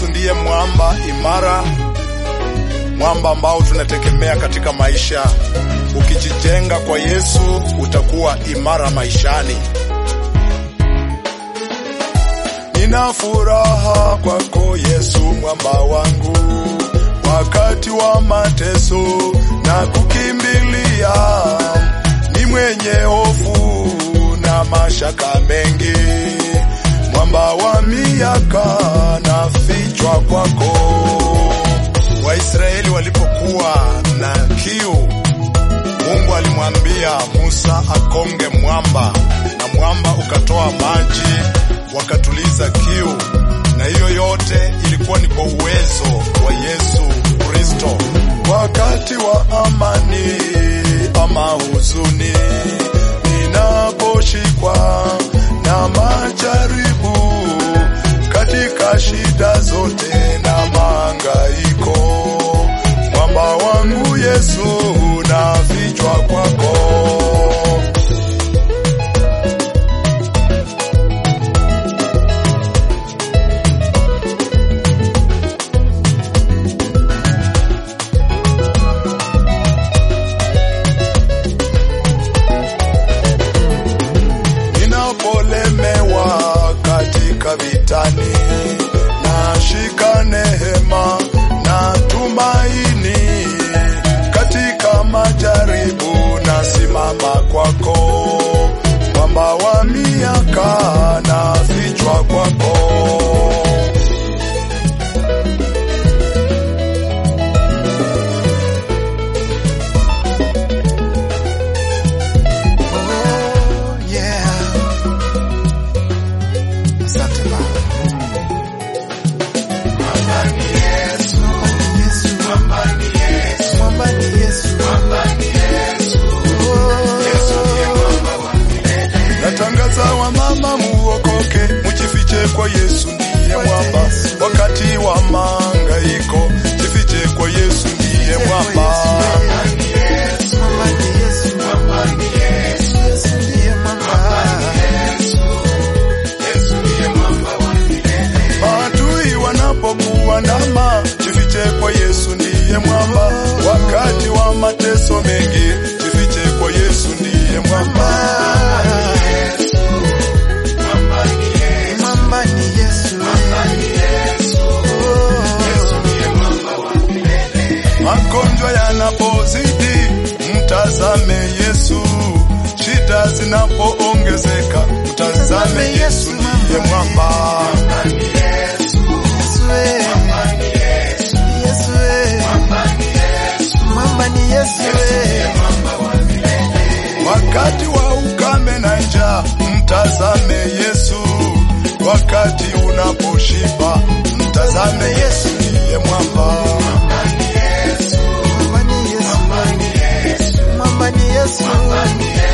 Yesu ndiye mwamba imara, mwamba ambao tunategemea katika maisha. Ukijijenga kwa Yesu utakuwa imara maishani. Nina furaha kwako Yesu, mwamba wangu, wakati wa mateso na kukimbilia, ni mwenye hofu na mashaka mengi, mwamba wa miaka na fichwa kwako. Waisraeli walipokuwa na kiu, Mungu alimwambia Musa akonge mwamba, na mwamba ukatoa maji, wakatuliza kiu. Na hiyo yote ilikuwa ni kwa uwezo wa Yesu Kristo. Wakati wa amani ama huzuni, ninaposhikwa na majaribu, katika shida zote na mahangaiko, mwamba wangu Yesu nafichwa kwako. Ninapolemewa katika vitani, nashika nehema na tumaini, katika majaribu nasimama kwako, mwamba wa miaka na fichwa kwako. Oh, yeah. Asante Baba. Mwamba ni Yesu. Mwamba ni Yesu. Oh. Natangaza wa mama muokoke, mujifiche kwa Yesu ndiye mwamba. Wakati wa mahangaiko, jifiche kwa Yesu ndiye mwamba. Mwamba ni Yesu. Yesu ndiye mwamba. Maadui wanapokuandama, jifiche kwa Yesu ndiye mwamba. Wakati wa mateso mengi, jifiche kwa Yesu ndiye mwamba. Mwamba ni Yesu. Oh. Magonjwa yanapozidi, mtazame Yesu. Shida zinapoongezeka, mtazame Yesu ndiye mwamba. Yesu eh. Yesu eh. Mwamba ni Yesu eh. Wakati wa ukame na njaa, mtazame Yesu. Wakati unaposhiba, mtazame Yesu ndiye mwamba. Mwamba ni Yesu. Mwamba ni Yesu.